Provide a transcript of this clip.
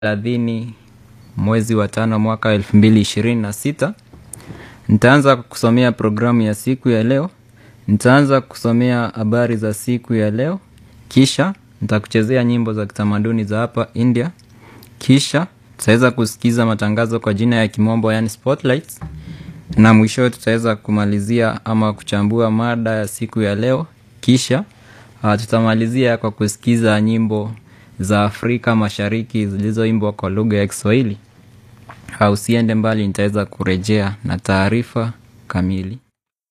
thelathini mwezi wa tano mwaka wa elfu mbili ishirini na sita. Nitaanza kusomea programu ya siku ya leo. Nitaanza kusomea habari za siku ya leo, kisha nitakuchezea nyimbo za kitamaduni za hapa India, kisha tutaweza kusikiza matangazo kwa jina ya kimombo yani spotlights, na mwisho tutaweza kumalizia ama kuchambua mada ya siku ya leo, kisha uh, tutamalizia kwa kusikiza nyimbo za Afrika Mashariki zilizoimbwa kwa lugha ya Kiswahili. Uh, usiende mbali, nitaweza kurejea na taarifa kamili.